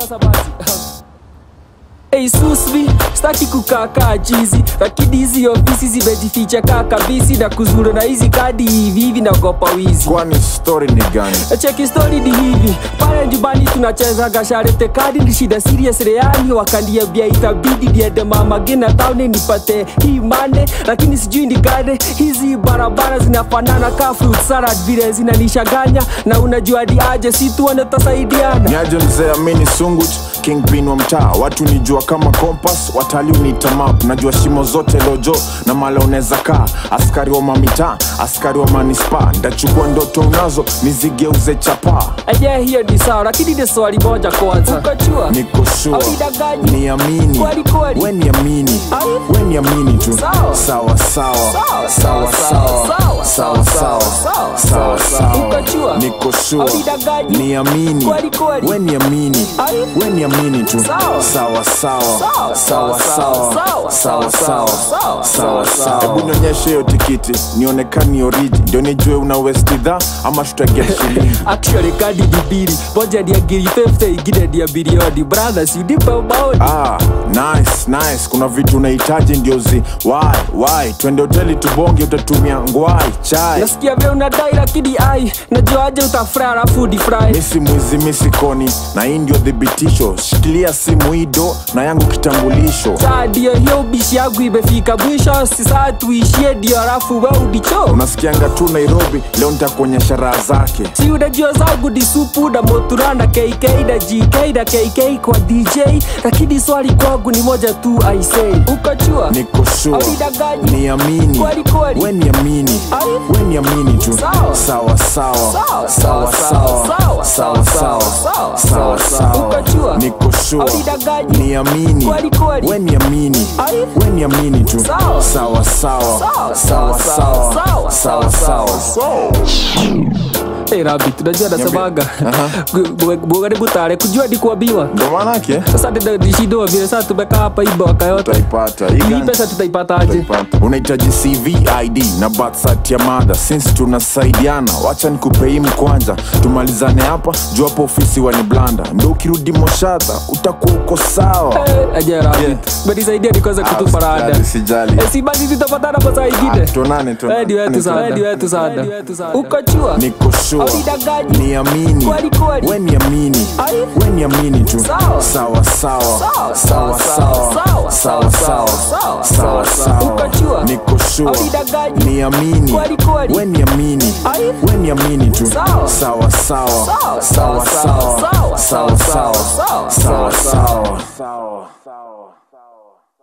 sasa basi Hey Susvi, staki kukaa kaa chizi, lakini hizi ofisi zimejificha kaa kabisi na kuzuru na hizi kadi hivi hivi naogopa wizi. kwani story ni gani Cheki story ni hivi, pale nyumbani tunacheza gasharete kadi ni shida serious reani, wakaniambia itabidi niende mama gina town nipate hii mane, lakini sijui ni gani hizi barabara zinafanana ka fruit salad vile zinanishaganya, na unajua hadi aje si tuone tutasaidiana. niaje mzee amini sunguch kingpin wa mtaa watu nijua kama kompas watalii uniita map najua shimo zote lojo na mala unaweza kaa askari wa mamitaa askari wa manispa ndachukua ndoto unazo nizigeuze chapaa Aje hiyo ni sawa, lakini ni swali moja kwanza. Ukajua? niko sure Haujidanganyi. niamini Kweli kweli. we niamini Ai. we niamini tu Sawa. sawa sawa Sawa, sawa sawa sawa sawa sawa sawa Ukajua? niko sure Haujidanganyi. niamini Kweli kweli. we niamini Ai. we niamini tu Sawa. sawa sawa Sawa, sawa sawa, sawa sawa, sawa sawa, sawa sawa, sawa sawa hebu nionyeshe hiyo tikiti nionekani oriji ndio nijue una westidha ama tutaget shilingi Actually kadi ni mbili, moja ni ya ngiri 50 ingine ni ya bilioni. Brothers, unipe maoni. Ah, nice, nice. Kuna vitu unahitaji ndio zi why, why? Twende hoteli tubonge, utatumia ngwai chai. Nasikia vile unadai lakini ai, najua aje utafry alafu defry. Misi mwizi misi koni, na hii ndio thibitisho. Shikilia simu ido na yangu kitambulisho. Saa ndio hiyo ubishi yangu imefika mwisho, si saa tuishie ndio alafu we udicho. Unasikianga tu Nairobi, leo nitakuonyesha raha zake. si unajua zangu ni supu na motura na KK na GK na KK kwa DJ, lakini swali kwangu ni moja tu I say, ukajua Niko sure, Haujidanganyi. niamini, Kweli kweli. we niamini, Ai. we niamini tu. Sawa. Sawa sawa, Sawa, sawa sawa, sawa sawa, sawa sawa. Ukajua? Niko sure, Haujidanganyi. niamini, Kweli kweli. we niamini, Ai. we niamini tu. Sawa. Sawa sawa, sawa sawa, sawa sawa. Hey, Rabbit, unajua nasemaga bugani butare kujua ni kuambiwa. Ndo maanake Sasa ndio nishindo vile sasa tumekaa hapa hii mwaka yote. utaipata Hii Hii gani? pesa tutaipataje? Utaipata. unahitaji cv id na birth cert ya mada since tunasaidiana wacha nikupe hii mkwanja tumalizane hapa juu hapo ofisi waniblanda ndo ukirudi moshadha utakuwa uko sawa Eh, aje Rabbit. Umenisaidia nikaweza kutupa rada. sijali Eh, si basi tutapatana kwa saa ingine. tuonane Eh, ni wetu sana, ni wetu sana. Ukajua? niko sure Haujidanganyi. niamini Kweli kweli. we niamini Ai. we niamini tu Sawa. sawa sawa Sawa, sawa sawa sawa sawa sawa sawa Ukajua? niko sure Haujidanganyi. niamini Kweli kweli. we niamini Ai. we niamini tu Sawa. sawa sawa Sawa, sawa sawa, sawa sawa, sawa sawa, sawa sawa, sawa sawa